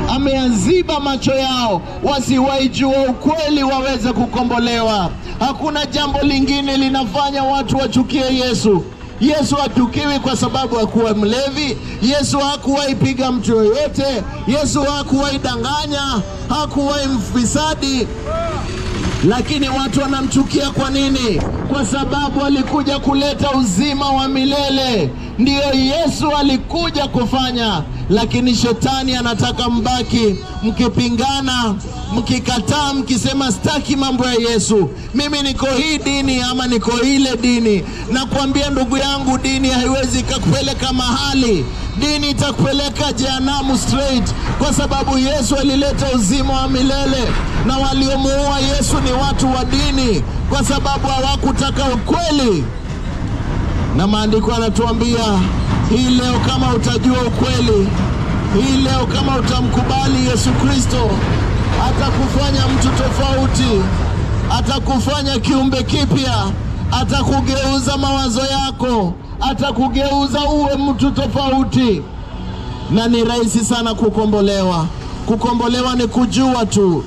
ameyaziba macho yao wasiwaijua ukweli waweze kukombolewa. Hakuna jambo lingine linafanya watu wachukie Yesu. Yesu hachukiwi kwa sababu hakuwa mlevi. Yesu hakuwahi piga mtu yoyote. Yesu hakuwahi danganya, hakuwahi mfisadi. Lakini watu wanamchukia kwa nini? Kwa sababu alikuja kuleta uzima wa milele. Ndiyo Yesu alikuja kufanya, lakini shetani anataka mbaki mkipingana, mkikataa, mkisema sitaki mambo ya Yesu, mimi niko hii dini ama niko ile dini. Nakwambia ndugu yangu, dini haiwezi ikakupeleka mahali dini itakupeleka jehanamu straight, kwa sababu Yesu alileta uzima wa milele, na waliomuua Yesu ni watu wa dini, kwa sababu hawakutaka ukweli. Na maandiko yanatuambia hii leo, kama utajua ukweli, hii leo kama utamkubali Yesu Kristo, atakufanya mtu tofauti, atakufanya kiumbe kipya, atakugeuza mawazo yako, atakugeuza uwe mtu tofauti. Na ni rahisi sana kukombolewa. Kukombolewa ni kujua tu,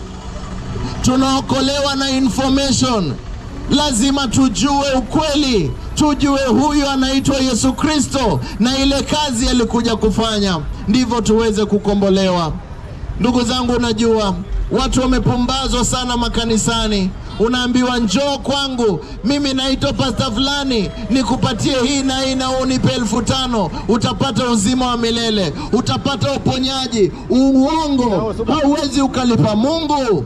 tunaokolewa na information. Lazima tujue ukweli, tujue huyu anaitwa Yesu Kristo na ile kazi alikuja kufanya, ndivyo tuweze kukombolewa. Ndugu zangu, najua watu wamepumbazwa sana makanisani. Unaambiwa njoo kwangu, mimi naitwa pasta fulani, nikupatie hii na hii na unipe elfu tano utapata uzima wa milele, utapata uponyaji. Uongo, hauwezi ukalipa Mungu.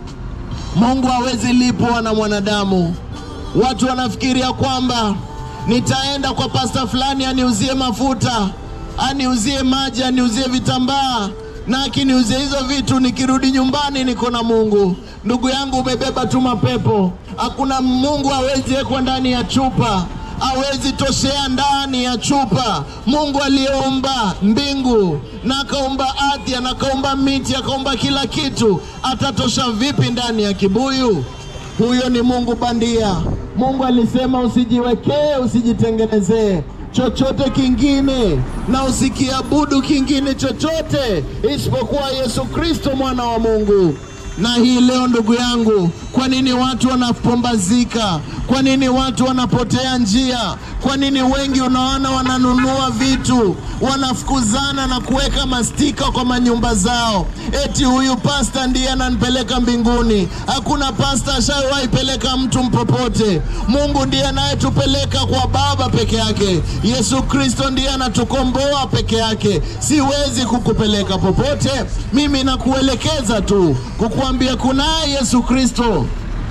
Mungu hawezi lipwa na mwanadamu. Watu wanafikiria kwamba nitaenda kwa pasta fulani aniuzie mafuta, aniuzie maji, aniuzie vitambaa na akiniuzie hizo vitu, nikirudi nyumbani niko na Mungu. Ndugu yangu, umebeba tu mapepo. Hakuna Mungu, hawezi wekwa ndani ya chupa, hawezi toshea ndani ya chupa. Mungu aliyeumba mbingu na akaumba ardhi na akaumba miti akaumba kila kitu, atatosha vipi ndani ya kibuyu? Huyo ni Mungu bandia. Mungu alisema usijiwekee, usijitengenezee chochote kingine na usikiabudu kingine chochote isipokuwa Yesu Kristo mwana wa Mungu. Na hii leo ndugu yangu, kwa nini watu wanapombazika? Kwa nini watu wanapotea njia? Kwa nini wengi unaona wananunua vitu, wanafukuzana na kuweka mastika kwa manyumba zao, eti huyu pasta ndiye ananipeleka mbinguni? Hakuna pasta ashawahi peleka mtu mpopote. Mungu ndiye anayetupeleka kwa Baba peke yake. Yesu Kristo ndiye anatukomboa peke yake. Siwezi kukupeleka popote, mimi nakuelekeza tu kukuambia kunaye Yesu Kristo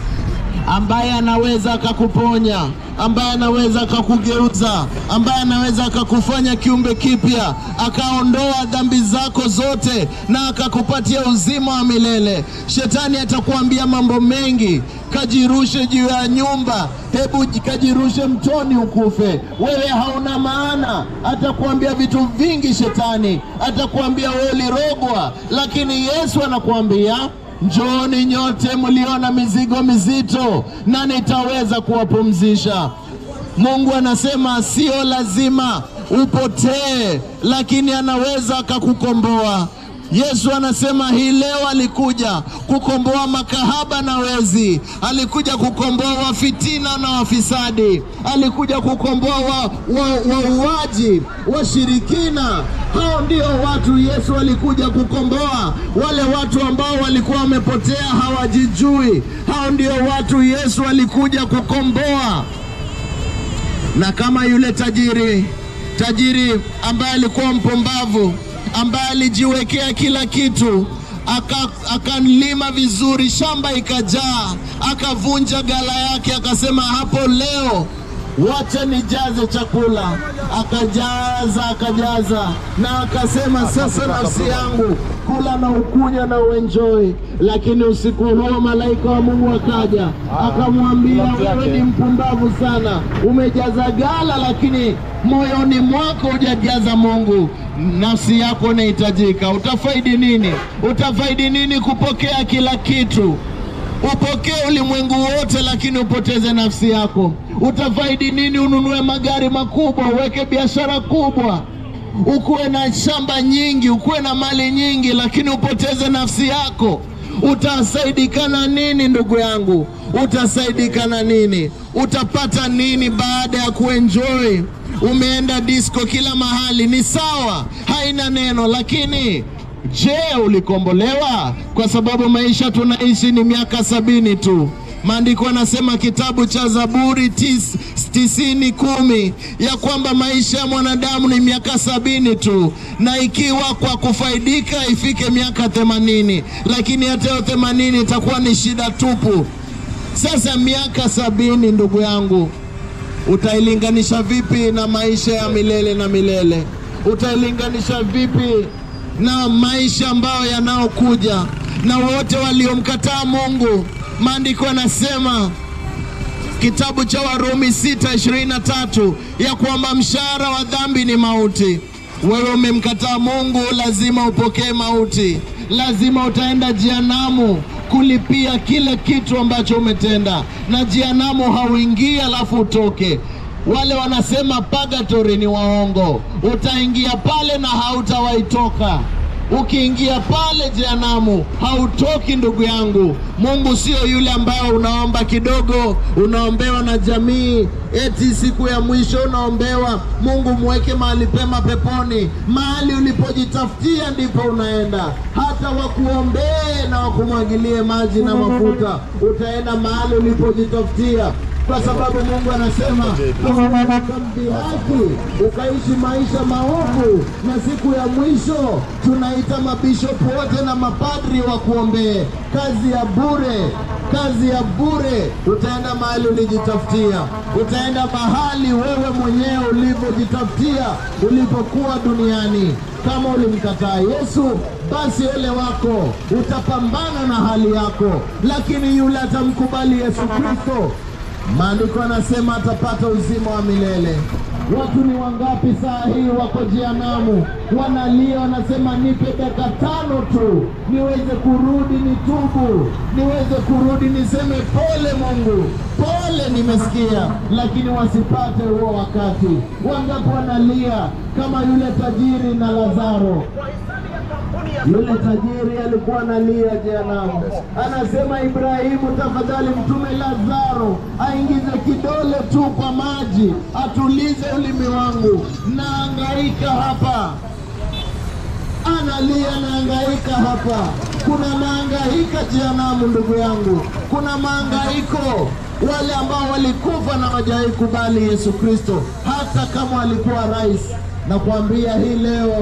ambaye anaweza akakuponya, ambaye anaweza akakugeuza, ambaye anaweza akakufanya kiumbe kipya, akaondoa dhambi zako zote na akakupatia uzima wa milele. Shetani atakuambia mambo mengi, kajirushe juu ya nyumba, hebu kajirushe mtoni ukufe, wewe hauna maana. Atakuambia vitu vingi, shetani atakuambia wewe ulirogwa, lakini Yesu anakuambia Njooni nyote mliona mizigo mizito, na nitaweza kuwapumzisha. Mungu anasema sio lazima upotee, lakini anaweza akakukomboa. Yesu anasema hii leo alikuja kukomboa makahaba na wezi, alikuja kukomboa wafitina na wafisadi, alikuja kukomboa wauaji, wa, wa washirikina. Hao ndio watu Yesu alikuja kukomboa, wale watu ambao walikuwa wamepotea hawajijui. Hao ndio watu Yesu alikuja kukomboa. Na kama yule tajiri, tajiri ambaye alikuwa mpumbavu ambaye alijiwekea kila kitu akalima aka vizuri, shamba ikajaa, akavunja gala yake, akasema hapo leo wacha nijaze chakula. Akajaza akajaza, na akasema sasa, nafsi yangu kula na ukunywa na uenjoy. Lakini usiku huo malaika wa Mungu akaja akamwambia, wewe ni mpumbavu sana, umejaza gala, lakini moyoni mwako hujajaza Mungu. Nafsi yako inahitajika. Utafaidi nini? Utafaidi nini kupokea kila kitu upokee ulimwengu wote, lakini upoteze nafsi yako? Utafaidi nini ununue magari makubwa, uweke biashara kubwa, ukuwe na shamba nyingi, ukuwe na mali nyingi, lakini upoteze nafsi yako, utasaidikana nini ndugu yangu? Utasaidikana nini? Utapata nini baada ya kuenjoy? Umeenda disco kila mahali, ni sawa, haina neno, lakini je, ulikombolewa? Kwa sababu maisha tunaishi ni miaka sabini tu. Maandiko yanasema kitabu cha Zaburi tis, tisini kumi ya kwamba maisha ya mwanadamu ni miaka sabini tu, na ikiwa kwa kufaidika ifike miaka themanini, lakini hata hiyo themanini itakuwa ni shida tupu. Sasa miaka sabini, ndugu yangu, utailinganisha vipi na maisha ya milele na milele? Utailinganisha vipi na maisha ambayo yanayokuja na wote waliomkataa Mungu? Maandiko yanasema kitabu cha Warumi 6:23 ya kwamba mshahara wa dhambi ni mauti. Wewe umemkataa Mungu, lazima upokee mauti, lazima utaenda jehanamu kulipia kile kitu ambacho umetenda, na jehanamu hauingii alafu utoke. Wale wanasema purgatory ni waongo, utaingia pale na hautawaitoka. Ukiingia pale jehanamu hautoki, ndugu yangu. Mungu sio yule ambaye unaomba kidogo, unaombewa na jamii, eti siku ya mwisho unaombewa Mungu mweke mahali pema peponi. Mahali ulipojitafutia ndipo unaenda, hata wakuombee na wakumwagilie maji na mafuta, utaenda mahali ulipojitafutia kwa sababu Mungu anasema ukamdhihaki ukaishi maisha maovu, na siku ya mwisho tunaita mabishopu wote na mapadri wa kuombee. Kazi ya bure, kazi ya bure. Utaenda mahali ulijitafutia, utaenda mahali wewe mwenyewe ulivyojitafutia ulipokuwa duniani. Kama ulimkataa Yesu, basi ole wako, utapambana na hali yako, lakini yule atamkubali Yesu Kristo Maandiko anasema atapata uzima wa milele. Watu ni wangapi saa hii wako jehanamu, wanalia, wanasema nipe dakika tano tu niweze kurudi, nitubu, niweze kurudi, niseme pole Mungu, pole, nimesikia, lakini wasipate huo wakati. Wangapi wanalia kama yule tajiri na Lazaro? Yule tajiri alikuwa analia jehanamu, anasema Ibrahimu, tafadhali mtume Lazaro aingize kidole tu kwa maji atulize ulimi wangu, naangaika hapa. Analia, naangaika hapa. Kuna maangaika jehanamu, ndugu yangu, kuna maangaiko. Wale ambao walikufa na hawajawahi kubali Yesu Kristo, hata kama alikuwa rais. Nakwambia hii leo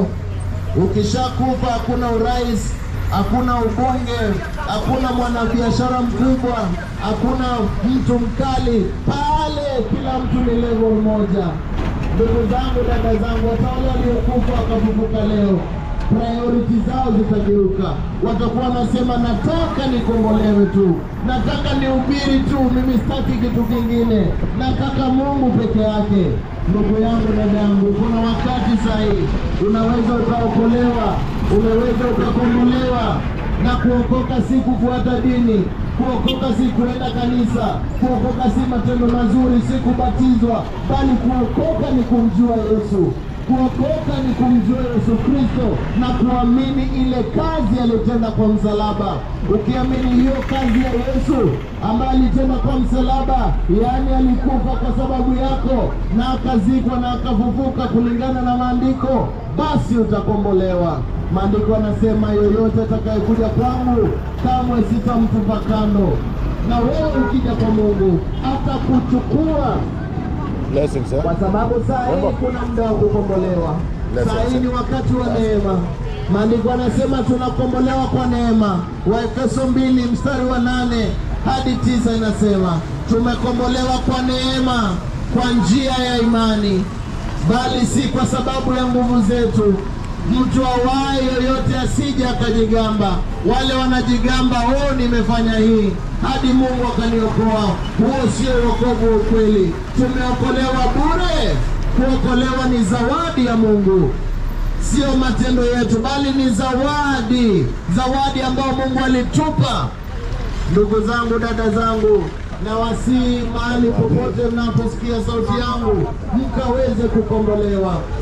Ukishakufa hakuna urais, hakuna ubunge, hakuna mwanabiashara mkubwa, hakuna mtu mkali pale. Kila mtu ni level moja. Ndugu zangu, dada zangu, hata wale waliokufa wakafufuka leo, priority zao zitageuka. Watakuwa wanasema nataka nikombolewe tu, nataka nihubiri tu, mimi sitaki kitu kingine, nataka Mungu peke yake. Ndugu yangu, dada yangu, kuna wakati sahihi unaweza ukaokolewa, unaweza ukakombolewa. Na kuokoka si kufuata dini, kuokoka si kuenda kanisa, kuokoka si matendo mazuri, si kubatizwa, bali kuokoka ni kumjua Yesu. Kuokoka ni kumjua Yesu Kristo na kuamini ile kazi aliyotenda kwa msalaba. Ukiamini hiyo kazi ya Yesu ambaye alitenda kwa msalaba, yaani alikufa kwa sababu yako na akazikwa na akafufuka kulingana na maandiko, basi utakombolewa. Maandiko yanasema yoyote atakayekuja kwangu kamwe sitamtupa kando, na wewe ukija kwa Mungu atakuchukua Blessings, sir. kwa sababu saa hii Wembo. kuna muda wa kukombolewa. Bless Saa us. hii ni wakati wa neema. Maandiko yanasema tunakombolewa kwa neema. Waefeso mbili mstari wa nane hadi tisa inasema tumekombolewa kwa neema kwa njia ya imani, bali si kwa sababu ya nguvu zetu. Mtu awaye yoyote asije akajigamba. Wale wanajigamba, oh, nimefanya hii hadi Mungu akaniokoa. Huo sio wokovu wa ukweli. Tumeokolewa bure. Kuokolewa ni zawadi ya Mungu, sio matendo yetu, bali ni zawadi, zawadi ambayo Mungu alitupa. Ndugu zangu, dada zangu, na wasii mahali popote mnaposikia sauti yangu, mkaweze kukombolewa.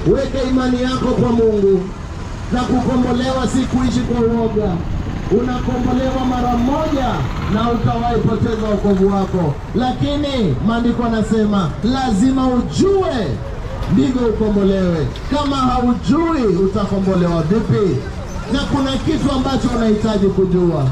Weka imani yako kwa Mungu, na kukombolewa si kuishi kwa uoga. Unakombolewa mara moja na utawahi poteza wokovu wako, lakini maandiko yanasema lazima ujue ndivyo ukombolewe. Kama haujui utakombolewa vipi? Na kuna kitu ambacho unahitaji kujua.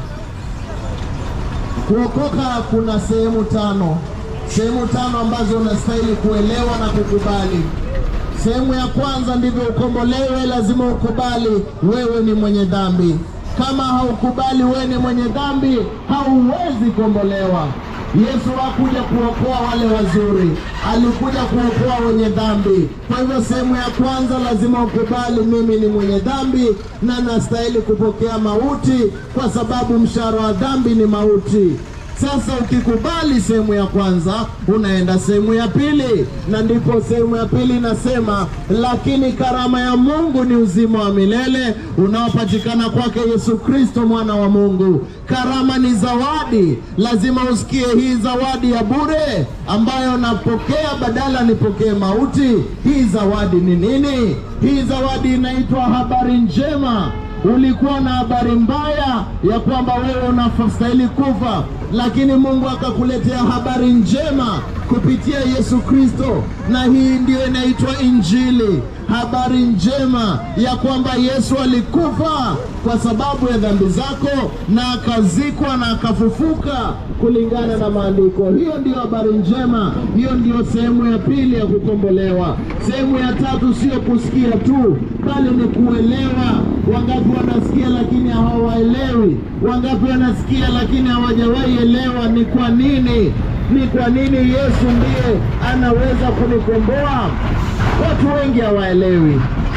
Kuokoka kuna sehemu tano, sehemu tano ambazo unastahili kuelewa na kukubali. Sehemu ya kwanza, ndivyo ukombolewe, lazima ukubali wewe ni mwenye dhambi. Kama haukubali wewe ni mwenye dhambi, hauwezi kombolewa. Yesu hakuja kuokoa wale wazuri, alikuja kuokoa wenye dhambi. Kwa hivyo sehemu ya kwanza lazima ukubali, mimi ni mwenye dhambi na nastahili kupokea mauti, kwa sababu mshahara wa dhambi ni mauti. Sasa ukikubali sehemu ya kwanza, unaenda sehemu ya pili, na ndipo sehemu ya pili inasema, lakini karama ya Mungu ni uzima wa milele unaopatikana kwake Yesu Kristo mwana wa Mungu. Karama ni zawadi, lazima usikie hii zawadi ya bure ambayo napokea badala nipokee mauti. Hii zawadi ni nini? Hii zawadi inaitwa habari njema. Ulikuwa na habari mbaya ya kwamba wewe unastahili kufa, lakini Mungu akakuletea habari njema kupitia Yesu Kristo, na hii ndiyo inaitwa Injili, habari njema ya kwamba Yesu alikufa kwa sababu ya dhambi zako na akazikwa na akafufuka kulingana na maandiko. Hiyo ndiyo habari njema, hiyo ndiyo sehemu ya pili ya kukombolewa. Sehemu ya tatu sio kusikia tu, bali ni kuelewa. Wangapi wanasikia lakini hawaelewi? Wangapi wanasikia lakini hawajawahi elewa ni kwa nini ni kwa nini Yesu ndiye anaweza kunikomboa. Watu wengi hawaelewi,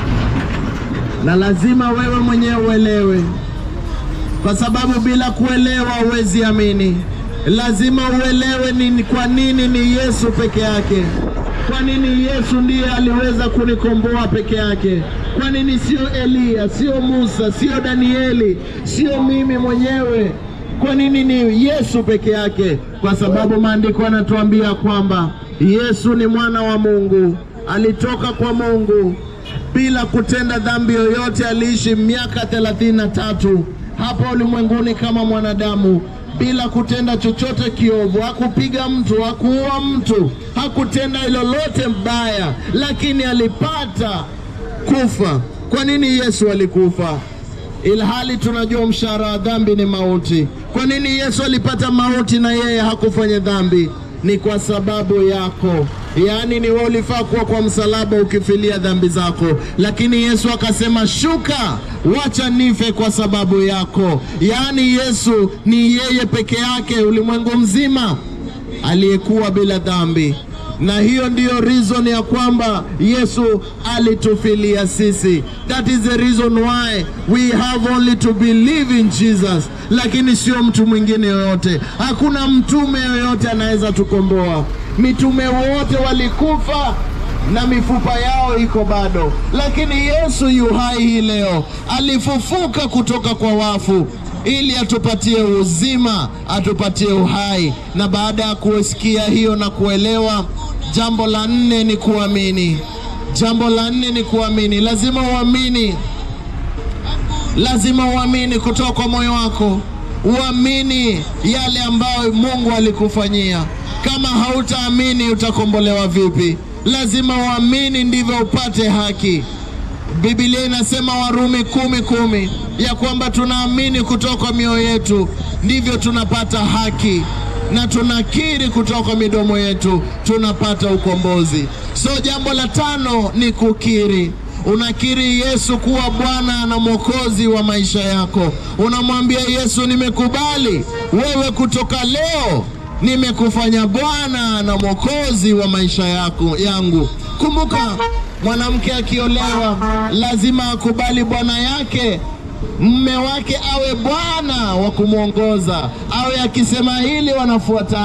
na lazima wewe mwenyewe uelewe, kwa sababu bila kuelewa huwezi amini. Lazima uelewe ni kwa nini ni Yesu peke yake. Kwa nini Yesu ndiye aliweza kunikomboa peke yake? Kwa nini sio Eliya, sio Musa, sio Danieli, sio mimi mwenyewe? Kwa nini ni Yesu peke yake? Kwa sababu maandiko yanatuambia kwamba Yesu ni mwana wa Mungu, alitoka kwa Mungu bila kutenda dhambi yoyote. Aliishi miaka thelathini na tatu hapa ulimwenguni kama mwanadamu bila kutenda chochote kiovu. Hakupiga mtu, hakuua mtu, hakutenda lolote mbaya, lakini alipata kufa. Kwa nini Yesu alikufa? ilhali tunajua mshahara wa dhambi ni mauti. Kwa nini Yesu alipata mauti na yeye hakufanya dhambi? Ni kwa sababu yako. Yaani ni wewe ulifaa kuwa kwa msalaba ukifilia dhambi zako, lakini Yesu akasema shuka, wacha nife kwa sababu yako. Yaani Yesu ni yeye peke yake ulimwengu mzima aliyekuwa bila dhambi na hiyo ndiyo reason ya kwamba Yesu alitufilia sisi. That is the reason why we have only to believe in Jesus, lakini sio mtu mwingine yoyote. Hakuna mtume yoyote anaweza tukomboa. Mitume wote walikufa na mifupa yao iko bado, lakini Yesu yu hai hii leo, alifufuka kutoka kwa wafu ili atupatie uzima, atupatie uhai. Na baada ya kusikia hiyo na kuelewa, jambo la nne ni kuamini. Jambo la nne ni kuamini. Lazima uamini, lazima uamini kutoka kwa moyo wako, uamini yale ambayo Mungu alikufanyia. Kama hautaamini utakombolewa vipi? Lazima uamini, ndivyo upate haki. Biblia inasema Warumi kumi kumi ya kwamba tunaamini kutoka mioyo yetu ndivyo tunapata haki, na tunakiri kutoka midomo yetu tunapata ukombozi. So jambo la tano ni kukiri. Unakiri Yesu kuwa Bwana na Mwokozi wa maisha yako. Unamwambia Yesu, nimekubali wewe, kutoka leo nimekufanya Bwana na Mwokozi wa maisha yako yangu. Kumbuka, mwanamke akiolewa lazima akubali bwana yake mme wake awe bwana wa kumwongoza, awe akisema hili wanafuatana,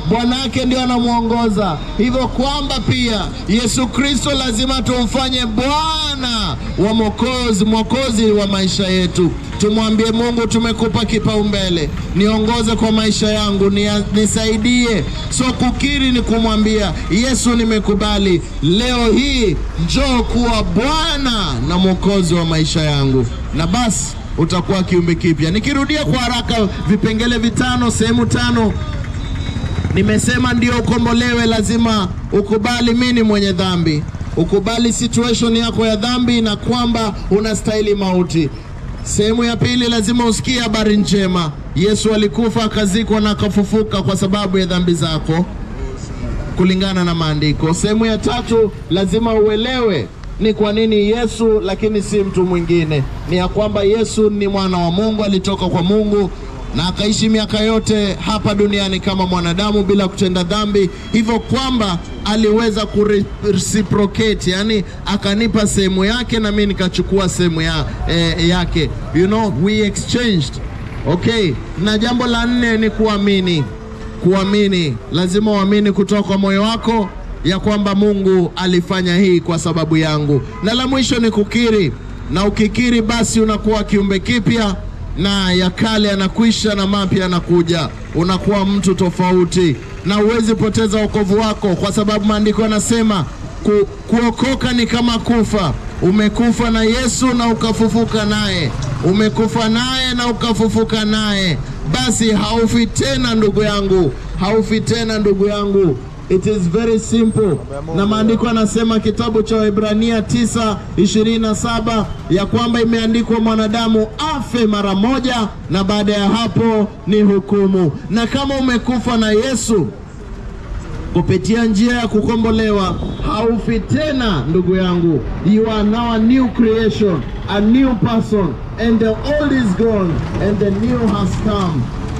Bwana yake ndio anamwongoza, hivyo kwamba pia Yesu Kristo lazima tumfanye Bwana wa mwokozi, mwokozi wa maisha yetu. Tumwambie Mungu, tumekupa kipaumbele, niongoze kwa maisha yangu, nia- nisaidie. So kukiri ni kumwambia Yesu, nimekubali leo hii, njoo kuwa Bwana na mwokozi wa maisha yangu, na basi utakuwa kiumbe kipya. Nikirudia kwa haraka vipengele vitano, sehemu tano Nimesema ndio ukombolewe, lazima ukubali mimi ni mwenye dhambi, ukubali situation yako ya dhambi na kwamba unastahili mauti. Sehemu ya pili, lazima usikie habari njema. Yesu alikufa akazikwa na akafufuka kwa sababu ya dhambi zako kulingana na maandiko. Sehemu ya tatu, lazima uelewe ni kwa nini Yesu lakini si mtu mwingine. Ni ya kwamba Yesu ni mwana wa Mungu, alitoka kwa Mungu na akaishi miaka yote hapa duniani kama mwanadamu bila kutenda dhambi, hivyo kwamba aliweza kureciprocate, yani akanipa sehemu yake na mimi nikachukua sehemu ya, eh, yake. You know, we exchanged. Okay, na jambo la nne ni kuamini kuamini. Lazima uamini kutoka kwa moyo wako ya kwamba Mungu alifanya hii kwa sababu yangu, na la mwisho ni kukiri, na ukikiri basi unakuwa kiumbe kipya, na ya kale yanakwisha na mapya yanakuja. Unakuwa mtu tofauti, na huwezi poteza wokovu wako, kwa sababu maandiko yanasema ku, kuokoka ni kama kufa. Umekufa na Yesu na ukafufuka naye, umekufa naye na ukafufuka naye, basi haufi tena ndugu yangu, haufi tena ndugu yangu. It is very simple, na maandiko yanasema kitabu cha Waebrania 9:27 ya kwamba imeandikwa mwanadamu afe mara moja na baada ya hapo ni hukumu. Na kama umekufa na Yesu kupitia njia ya kukombolewa, haufi tena ndugu yangu. You are now a new creation, a new person and the old is gone and the new has come.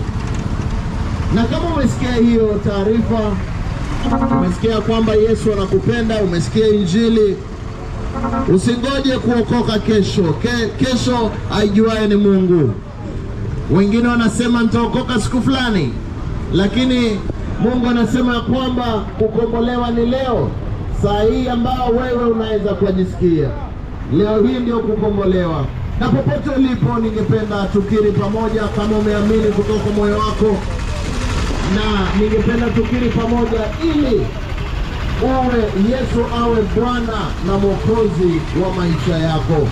Na kama umesikia hiyo taarifa, umesikia kwamba Yesu anakupenda, umesikia Injili, usingoje kuokoka kesho. Ke, kesho aijuaye ni Mungu. Wengine wanasema nitaokoka siku fulani, lakini Mungu anasema ya kwamba kukombolewa ni leo, saa hii ambao wewe unaweza kujisikia. Leo hii ndio kukombolewa. Na popote ulipo, ningependa tukiri pamoja, kama umeamini kutoka moyo wako, na ningependa tukiri pamoja ili uwe Yesu awe Bwana na Mwokozi wa maisha yako,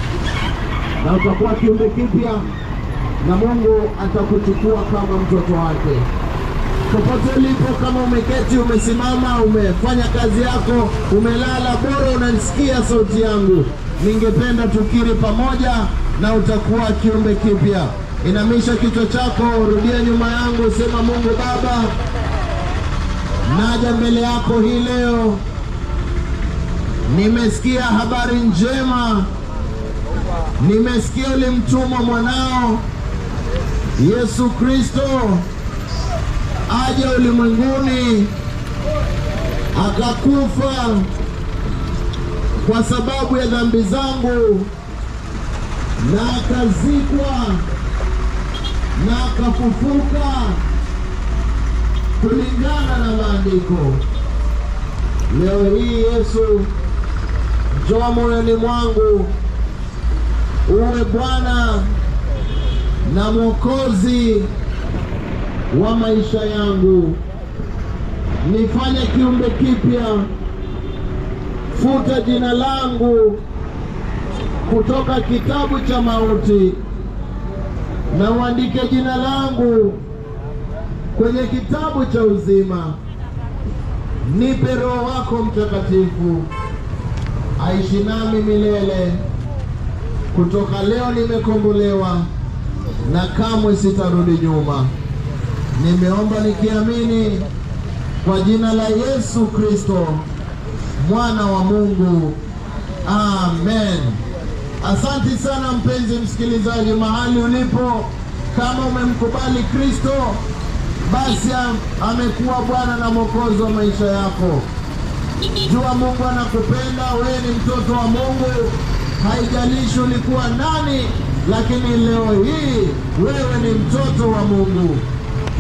na utakuwa kiumbe kipya, na Mungu atakuchukua kama mtoto wake popote ulipo, kama umeketi, umesimama, umefanya kazi yako, umelala, bora unanisikia sauti yangu, ningependa tukiri pamoja na utakuwa kiumbe kipya. Inamisha kichwa chako, rudia nyuma yangu, sema: Mungu Baba, naja mbele yako hii leo, nimesikia habari njema, nimesikia ulimtuma mwanao Yesu Kristo aje ulimwenguni akakufa kwa sababu ya dhambi zangu na akazikwa na akafufuka kulingana na maandiko. Leo hii Yesu, njoo moyoni mwangu, uwe Bwana na Mwokozi wa maisha yangu, nifanye kiumbe kipya, futa jina langu kutoka kitabu cha mauti na uandike jina langu kwenye kitabu cha uzima. Nipe Roho wako Mtakatifu aishi nami milele. Kutoka leo nimekombolewa na kamwe sitarudi nyuma. Nimeomba nikiamini kwa jina la Yesu Kristo mwana wa Mungu, amen. Asanti sana mpenzi msikilizaji, mahali ulipo, kama umemkubali Kristo, basi am- amekuwa Bwana na Mwokozi wa maisha yako. Jua Mungu anakupenda, wewe ni mtoto wa Mungu. Haijalishi ulikuwa nani, lakini leo hii wewe ni mtoto wa Mungu.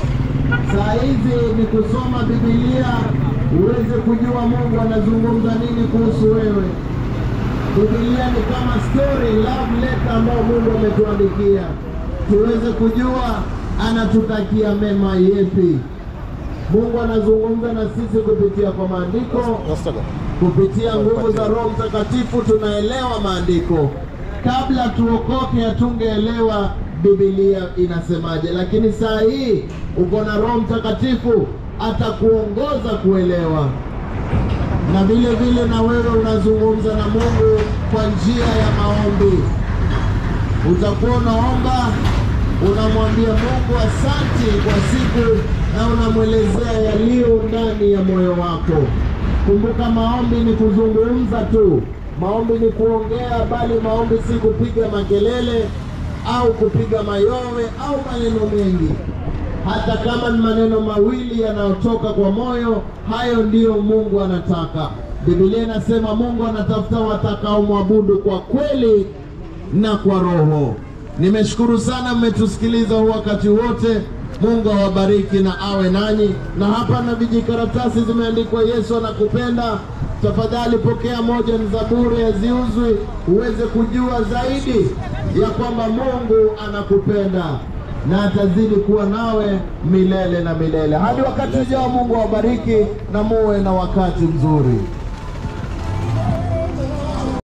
Saa hizi ni kusoma Biblia uweze kujua Mungu anazungumza nini kuhusu wewe. Biblia ni kama story, love letter ambayo Mungu ametuandikia tuweze kujua anatutakia mema yepi. Mungu anazungumza na sisi kupitia kwa maandiko, Let's take it. kupitia nguvu za Roho Mtakatifu tunaelewa maandiko. Kabla tuokoke hatungeelewa Biblia inasemaje, lakini saa hii uko na Roho Mtakatifu atakuongoza kuelewa, na vile vile na wewe unazungumza na Mungu kwa njia ya maombi. Utakuwa unaomba, unamwambia Mungu asante kwa siku, na unamwelezea yaliyo ndani ya moyo wako. Kumbuka, maombi ni kuzungumza tu, maombi ni kuongea, bali maombi si kupiga makelele au kupiga mayowe au maneno mengi. Hata kama ni maneno mawili yanayotoka kwa moyo, hayo ndiyo Mungu anataka. Biblia inasema Mungu anatafuta watakaomwabudu kwa kweli na kwa roho. Nimeshukuru sana mmetusikiliza huu wakati wote. Mungu awabariki na awe nanyi. Na hapa na vijikaratasi zimeandikwa Yesu anakupenda. Tafadhali pokea moja, ni za bure, haziuzwi, uweze kujua zaidi ya kwamba Mungu anakupenda na atazidi kuwa nawe milele na milele. Hadi wakati ujao, Mungu awabariki na muwe na wakati mzuri.